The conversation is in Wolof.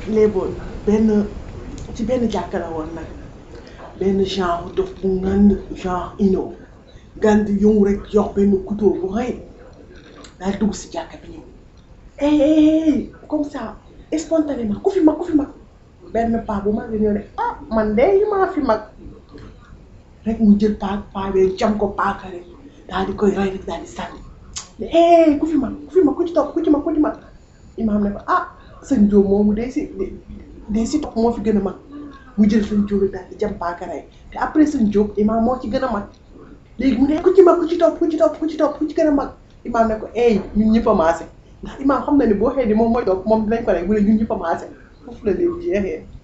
léeboon benn ci benn jàkka la woon nag benn genre dof bu ngand genre ino gand yow rek jox benn couteau bu rëy daal dugg si jàkka bi ñëw eh comme ça spontanément ku fi mag ku fi mag benn paa bu mag la ñëw ne ah man de maa fi mag rek mu jël paa paa bee jam ko paaka rek daal di koy rey rek daal di sànni eh ku fi mag ku fi mag ku ci topp ku ci mag ku ci mag imaam ne ko ah sëñ Diop moomu day si day si topp moo fi gën a mag mu jël sëñ Diop daal di jam paaka rey te après sëñ Diop imaam moo ci gën a mag léegi mu ne ku ci mag ku ci topp ku ci topp ku ci topp ku ci gën a mag imaam ne ko eh ñun ñëpp a maase ndax imaam xam na ne boo xëy ni moom mooy topp moom dinañ ko rek mu ne ñun ñëpp a maase foofu la léegi jeexee.